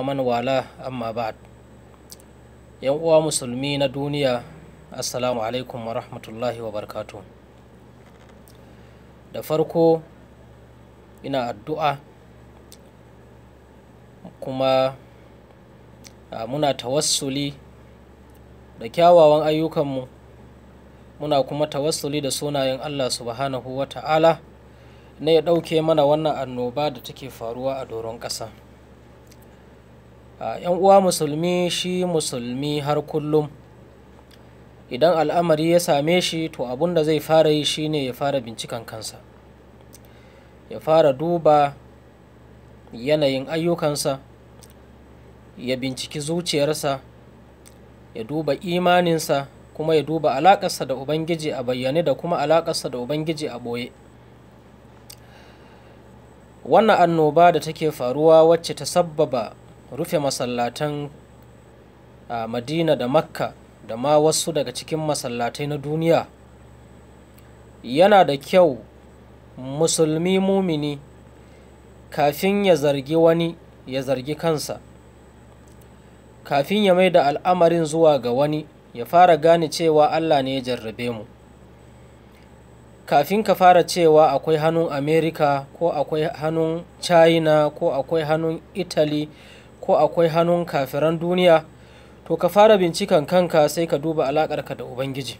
man wala amma ba'd yan uwa musulmi na duniya assalamu alaikum wa rahmatullahi wa barkatu da farko ina addu'a kuma a, muna tawassuli da kyawawan ayyukanmu muna kuma tawassuli da sunayen allah subhanahu wa ta'ala na ya ɗauke mana wannan annoba da take faruwa a doron ƙasa yan uwa musulmi shi musulmi har kullum idan al'amari ya same shi to abun da zai fara yi shine ya fara bincikan kansa ya fara duba yanayin ayyukansa ya binciki zuciyarsa ya duba imaninsa kuma ya duba alaƙarsa da ubangiji a bayyane da kuma alaƙarsa da ubangiji a ɓoye wannan annoba da take faruwa wacce ta sabbaba rufe masallatan a madina da makka da ma wasu daga cikin masallatai na duniya yana da kyau musulmi mumini kafin ya zargi wani ya zargi kansa kafin ya mai da al'amarin zuwa ga wani ya fara gane cewa allah ne ya jarrabe mu kafin ka fara cewa akwai hannun america ko akwai hannun china ko akwai hannun italy ko akwai hannun kafiran duniya to ka fara bincikan kanka sai ka duba alaƙarka da ubangiji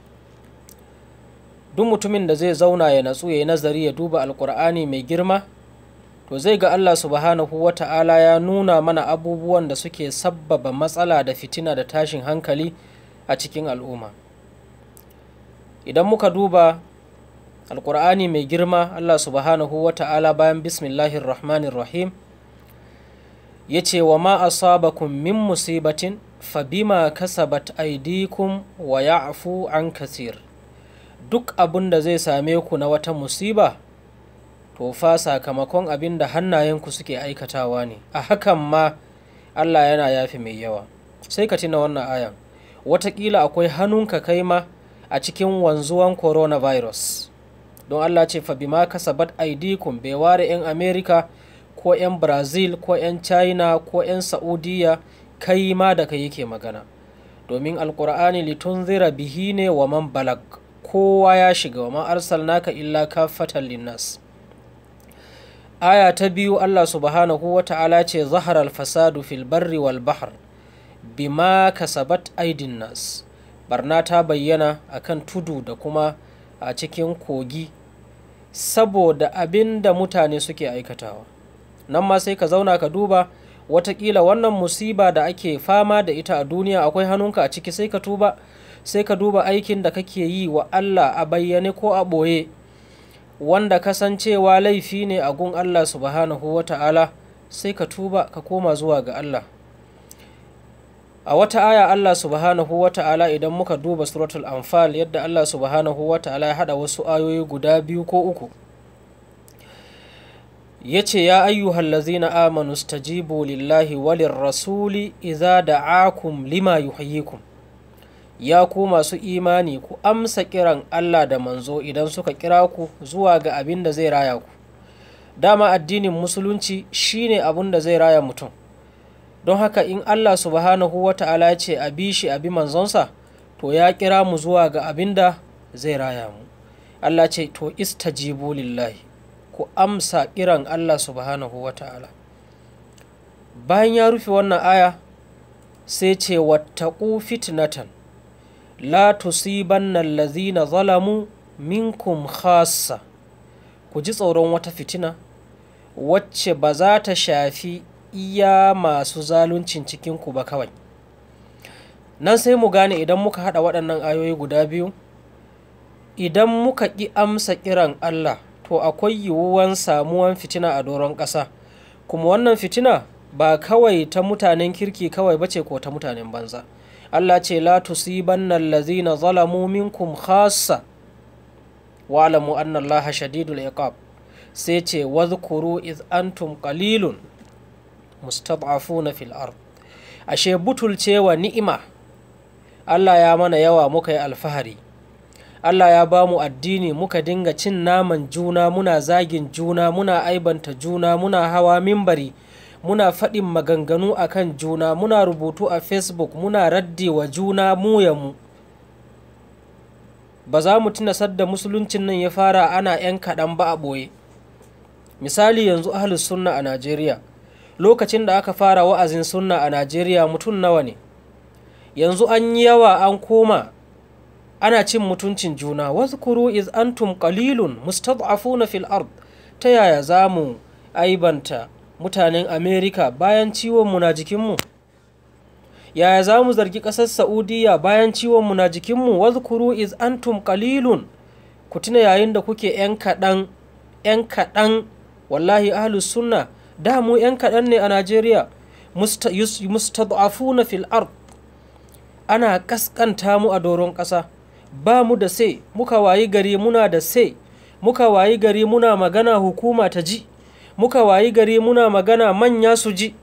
duk mutumin da zai zauna ya natsu ya yi nazari ya duba alƙur'ani mai girma to zai ga allah subhanahu wa ta'ala ya nuna mana abubuwan da suke sabbaba matsala da fitina da tashin hankali a cikin al'umma idan muka duba alƙur'ani mai girma allah subhanahu wa ta'ala bayan bismillahir rahmanir rahim ya ce wa ma asabakum min musibatin fabima kasabat aidikum wa ya'fu an kasir duk abin da zai same ku na wata musiba to fa sakamakon abin da hannayenku suke aikatawa ne a hakan ma Allah yana yafi mai yawa sai ka tuna wannan ayan watakila akwai hannunka kai ma a cikin wanzuwan coronavirus don Allah ce fa bima kasabat aidikum bai ware 'yan America ko 'yan brazil ko 'yan china ko 'yan saudiya kai ma da kai yake magana domin alkur'ani litunzira bihi ne wa man balag kowa ya shiga wa ma arsalnaka illa kafatan linnas aya ta biyu allah subhanahu wa ta'ala ce zaharar fasadu fil barri wal bahr bima kasabat aidin nas barna ta bayyana akan tudu da kuma a cikin kogi saboda abin da mutane suke aikatawa nan ma sai ka zauna ka duba watakila wannan musiba da ake fama da ita a duniya akwai hannunka a ciki sai ka tuba sai ka duba aikin da kake yi wa Allah a bayyane ko a ɓoye wanda kasancewa laifi ne a gun Allah subhanahu wa ta'ala sai ka tuba ka koma zuwa ga Allah a wata aya Allah subhanahu wa ta'ala idan muka duba suratul anfal yadda Allah subhanahu wa ta'ala ya haɗa wasu ayoyi guda biyu ko uku ya ce ya ayyuhal lazina amanu stajibu lillahi walin rasuli iza da'akum lima yuhyikum ya ku masu imani ku amsa kiran Allah da manzo idan suka kira ku zuwa ga abin da zai raya ku dama addinin musulunci shine abin da zai raya mutum don haka in Allah subhanahu wa ta'ala ya ce a bi shi a bi manzonsa to ya kira mu zuwa ga abin da zai raya mu Allah ce to istajibu lillahi ku amsa kiran Allah subhanahu wa ta'ala bayan ya rufe wannan aya sai ce wattaku fitnatan la tusibanna allazina zalamu minkum khassa ku ji tsoron wata fitina wacce ba za ta shafi iya masu zaluncin cikinku ba kawai nan sai mu gane idan muka haɗa waɗannan ayoyi guda biyu idan muka ƙi amsa kiran Allah to akwai yiwuwan samuwan fitina a doron ƙasa kuma wannan fitina ba kawai ta mutanen kirki kawai bace ko ta mutanen banza Allah ce la tusibanna allazina zalamu minkum khassa wa'lamu anna Allah shadidul iqab sai ce wadhkuru iz antum qalilun mustad'afuna fil ard ashe butulcewa ni'ima Allah ya mana yawa muka yi alfahari Allah ya ba mu addini muka dinga cin naman juna muna zagin juna muna aibanta juna muna hawa mimbari muna faɗin maganganu a kan juna muna rubutu a facebook muna raddi wa juna mu ya mu ba za mu tuna sadda musuluncin nan ya fara ana 'yan kaɗan ba a ɓoye misali yanzu ahlus sunna a najeriya lokacin da aka fara wa'azin sunna a najeriya mutum nawa ne yanzu an yi yawa an koma ana cin mutuncin juna wazkuru iz antum qalilun mustad'afuna fil ard ta yaya za mu aibanta mutanen amerika bayan ciwonmu na jikinmu yaya za mu zargi ƙasar saudiya bayan ciwonmu na jikinmu wazkuru iz antum qalilun ku tuna yayin da kuke 'yan kaɗan 'yan kaɗan wallahi ahlus sunna da mu 'yan kaɗan ne a najeriya mustad'afuna fil ard ana ƙasƙanta mu a doron ƙasa ba mu da sai muka wayi gari muna da sai muka wayi gari muna magana hukuma ta ji muka wayi gari muna magana manya su ji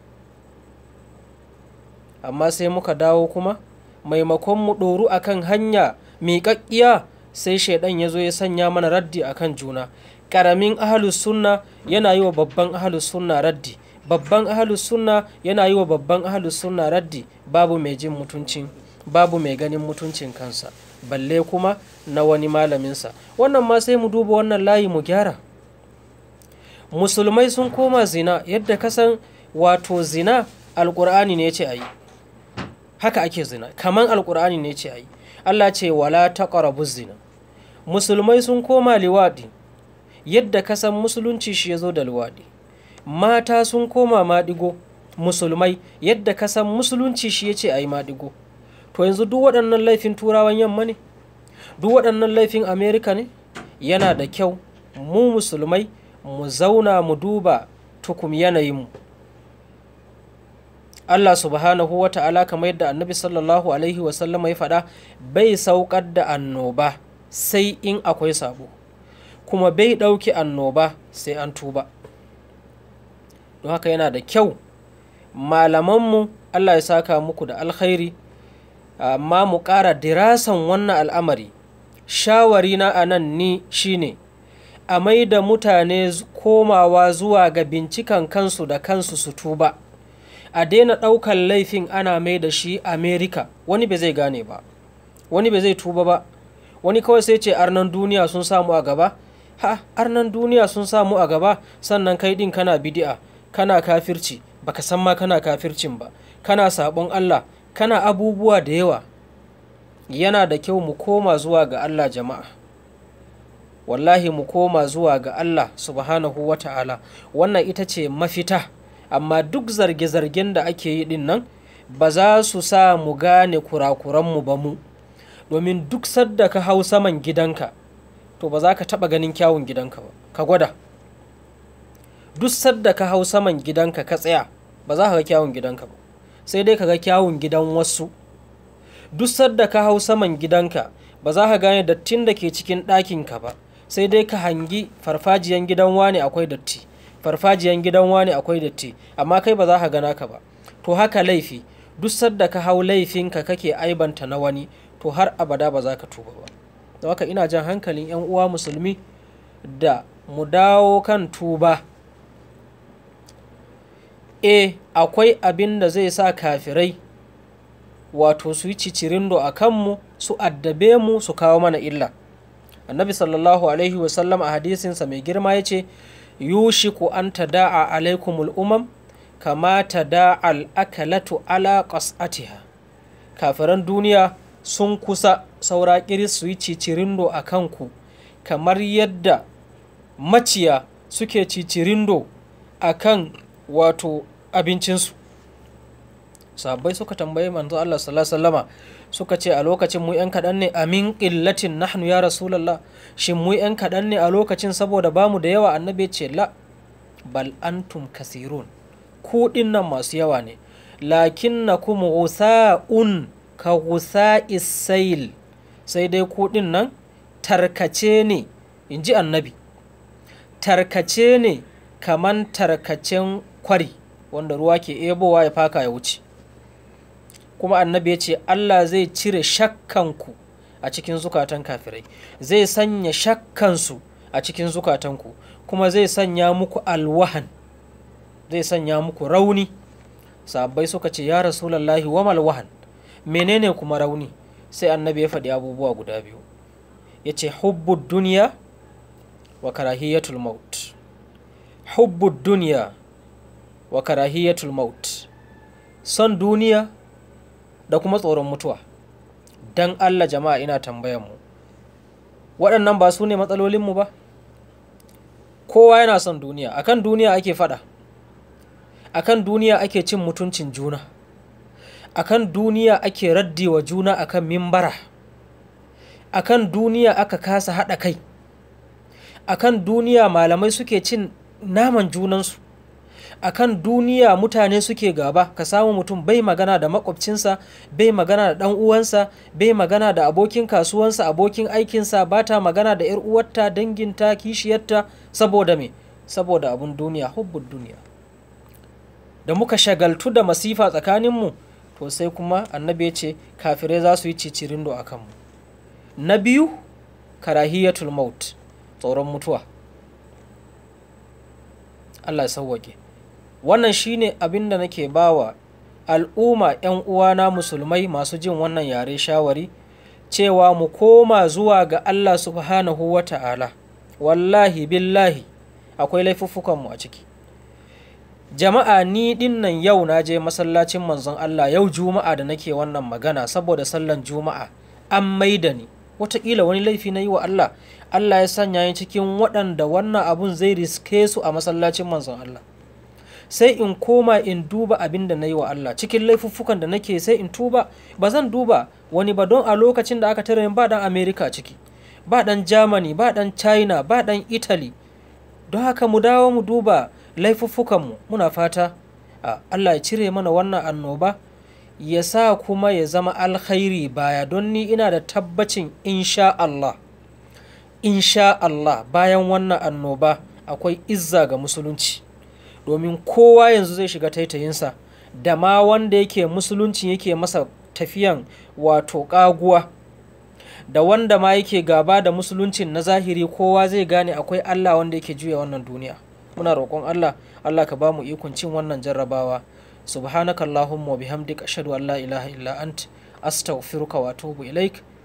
amma sai muka dawo kuma maimakon mu ɗoru akan hanya miƙaƙƙiya sai shaidan ya zo ya sanya mana raddi akan juna ƙaramin ahalus sunna yana yi wa babban ahalus sunna raddi babban ahalus sunna yana yi wa babban ahalus sunna raddi babu mai jin mutuncin babu mai ganin mutuncin kansa balle kuma na wani malaminsa wannan ma sai mu duba wannan layi mu gyara musulmai sun koma zina yadda kasan wato zina alkur'ani ne ce a yi haka ake zina kaman alkur'ani ne ce a yi allah ce wala taqrabu zina musulmai sun koma liwaɗi yadda kasan musulunci shi ya zo da liwaɗi mata sun koma maɗigo musulmai yadda kasan musulunci shi ya ce a yi maɗigo to yanzu duk waɗannan laifin turawan yamma ne duk waɗannan laifin amerika ne yana da kyau mu musulmai mu zauna mu duba tukum yanayinmu Allah subhanahu wa ta'ala kamar yadda annabi sallallahu alaihi wasallama ya faɗa bai saukar da annoba sai in akwai sabo kuma bai ɗauki annoba sai an tuba don haka yana da kyau malamanmu Allah ya saka muku da alkhairi amma mu ƙara dirasan wannan al'amari shawari na a nan ni shine a mai da mutane komawa zuwa ga bincikan kansu da kansu su tuba a daina ɗaukar laifin ana mai da shi amerika wani bai zai gane ba wani bai zai tuba ba wani kawai sai ce arnan duniya sun samu a gaba ha arnan duniya sun samu a gaba sannan kai ɗin kana bidi'a kana kafirci baka san ma kana kafircin ba kana sabon allah kana abubuwa da yawa yana da kyau mu koma zuwa ga Allah jama'a wallahi mu koma zuwa ga Allah subhanahu wa ta'ala wannan ita ce mafita amma duk zarge-zargen da ake yi din nan ba za su sa mu gane kurakuranmu ba mu domin duk sadda ka hau saman gidanka to ba za ka taɓa ganin kyawun gidanka ba ka gwada duk sadda ka hau saman gidanka ka tsaya ba za ka ga kyawun gidanka ba sai dai ka ga kyawun gidan wasu duk sadda ka hau saman gidanka ba za ka gane dattin da ke cikin ɗakinka ba sai dai ka hangi farfajiyan gidan wani akwai datti farfajiyan gidan wani akwai datti amma kai ba za ka gana ka ba to haka laifi duk sadda ka hau laifinka kake aibanta na wani to har abada ba za ka tuba ba don haka ina jan hankalin 'yan uwa musulmi da mu dawo kan tuba e akwai abin da zai sa kafirai wato su yi cicirindo a kanmu su addabe mu su kawo mana illa annabi sallallahu alaihi wasallam a hadisinsa mai girma ya ce yushiku an tada'a alaikumul umam kama tada'a al'akalatu ala qas'atiha kafiran duniya sun kusa saura kiris su yi cicirindo a kanku kamar yadda maciya suke cicirindo a kan wato abincinsu sahabbai suka tambayi manzo Allah sallallahu alaihi suka ce a lokacin mu yan kaɗan ne amin ƙillatin nahnu ya rasulallah shin mu yan kaɗan ne a lokacin saboda bamu da yawa annabi ce la bal antum kasirun ku nan masu yawa ne lakin na kuma gusa'un ka gusa isail sai dai ku nan tarkace ne in ji annabi tarkace ne kaman tarkacen kwari wanda ruwa ke ebowa ya faka ya wuce kuma annabi ya ce Allah zai cire shakkanku a cikin zukatan kafirai zai sanya shakkansu a cikin zukatanku kuma zai sanya muku alwahan zai sanya muku rauni sahabbai suka ce ya rasulallahi wa wahan menene kuma rauni sai annabi ya faɗi abubuwa guda biyu ya ce hubbud duniya wa karahiyatul maut hubbud duniya wa karahiyatul maut son duniya da kuma tsoron mutuwa dan Allah jama'a ina tambayan mu waɗannan ba su ne matsalolinmu ba kowa yana son duniya akan duniya ake fada akan duniya ake cin mutuncin juna akan duniya ake raddi wa juna akan mimbara akan duniya aka kasa haɗa kai akan duniya malamai suke cin naman junansu akan duniya mutane suke gaba ka samu mutum bai magana da makwabcinsa bai magana da ɗan uwansa bai magana da abokin kasuwansa abokin aikinsa ba ta magana da yar uwarta danginta kishiyarta saboda me saboda abun duniya hubbun duniya da muka shagaltu da masifa tsakaninmu to sai kuma annabi ya ce kafirai za su yi cicirindo a kanmu na biyu karahiyatul maut tsoron mutuwa Allah ya sauwake wannan shine abin da nake bawa al'umma 'yan uwana musulmai masu jin wannan yare shawari cewa mu koma zuwa ga Allah subhanahu wa ta'ala wallahi billahi akwai laifuffukanmu a ciki jama'a ni dinnan yau na je masallacin manzon Allah yau juma'a da nake wannan magana saboda sallan juma'a an maida ni wataƙila wani laifi na yi wa Allah Allah ya sanya ni cikin waɗanda wannan abun zai riske su a masallacin manzon Allah sai in koma in duba abin da na yi wa Allah cikin laifuffukan da nake sai in tuba ba zan duba wani ba don a lokacin da aka tare ba dan America ciki ba dan Germany ba dan China ba dan Italy don haka mu dawo mu duba laifuffukanmu muna fata Allah ya cire mana wannan annoba ya sa kuma ya zama alkhairi baya don ni ina da tabbacin insha Allah insha Allah bayan wannan annoba akwai izza ga musulunci domin kowa yanzu zai shiga taitayinsa da ma wanda yake musulunci yake masa tafiyan wato ƙaguwa da wanda ma yake gaba da musuluncin na zahiri kowa zai gane akwai Allah wanda yake juya wannan duniya muna roƙon Allah Allah ka ba mu ikon cin wannan jarrabawa subhanakallahumma wa bihamdika ashhadu an la ilaha illa ant astaghfiruka wa atubu ilaik